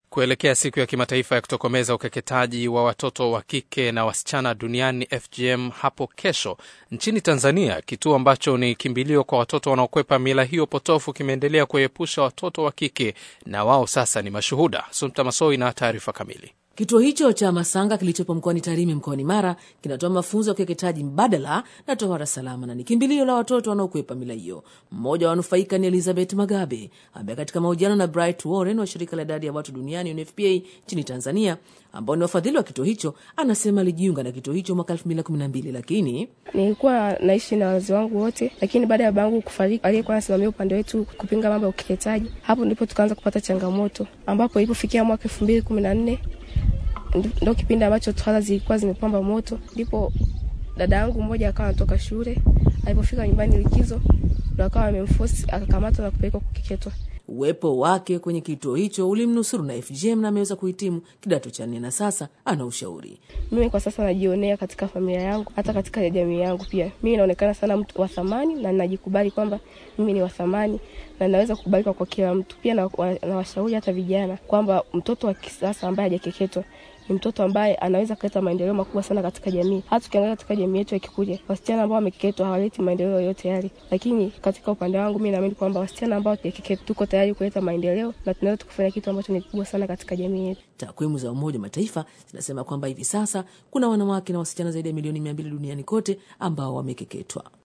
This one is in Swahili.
Kuelekea siku ya kimataifa ya kutokomeza ukeketaji wa watoto wa kike na wasichana duniani FGM hapo kesho, nchini Tanzania, kituo ambacho ni kimbilio kwa watoto wanaokwepa mila hiyo potofu kimeendelea kuepusha watoto wa kike na wao sasa ni mashuhuda. Sumta Masoi na taarifa kamili. Kituo hicho cha Masanga kilichopo mkoani Tarime mkoani Mara kinatoa mafunzo ya ukeketaji mbadala na tohara salama na ni kimbilio la watoto wanaokwepa mila hiyo. Mmoja wa wanufaika ni Elizabeth Magabe ambaye katika mahojiano na Bright Warren wa shirika la idadi ya watu duniani UNFPA nchini Tanzania, ambao ni wafadhili wa kituo hicho, anasema alijiunga na kituo hicho mwaka 2012 lakini nilikuwa naishi na wazazi wangu wote, lakini baada ya babangu kufariki, aliyekuwa anasimamia upande wetu kupinga mambo ya ukeketaji, hapo ndipo tukaanza kupata changamoto, ambapo ilipofikia mwaka elfu mbili kumi na nne ndo kipindi ambacho tohara zilikuwa zimepamba moto, ndipo dada yangu mmoja akawa anatoka shule, alipofika nyumbani likizo, ndo akawa amemfosi akakamatwa na kupelekwa kukeketwa. Uwepo wake kwenye kituo hicho ulimnusuru na FGM na ameweza kuhitimu kidato cha nne na sasa ana ushauri. Mimi kwa sasa najionea katika familia yangu, hata katika jamii yangu pia. Mimi naonekana sana mtu wa thamani na najikubali kwamba mimi ni wa thamani na naweza kukubalika kwa kila mtu. Pia nawashauri na hata vijana kwamba mtoto wa kisasa ambaye hajakeketwa ni mtoto ambaye anaweza kuleta maendeleo makubwa sana katika jamii. Hata tukiangalia katika jamii yetu ya Kikurya, wasichana ambao wamekeketwa hawaleti maendeleo yoyote yale, lakini katika upande wangu mi naamini kwamba wasichana ambao hawajakeketwa tuko tayari kuleta maendeleo na tunaweza tukufanya kitu ambacho ni kikubwa sana katika jamii yetu. Takwimu za Umoja wa Mataifa zinasema kwamba hivi sasa kuna wanawake na wasichana zaidi ya milioni mia mbili duniani kote ambao wamekeketwa.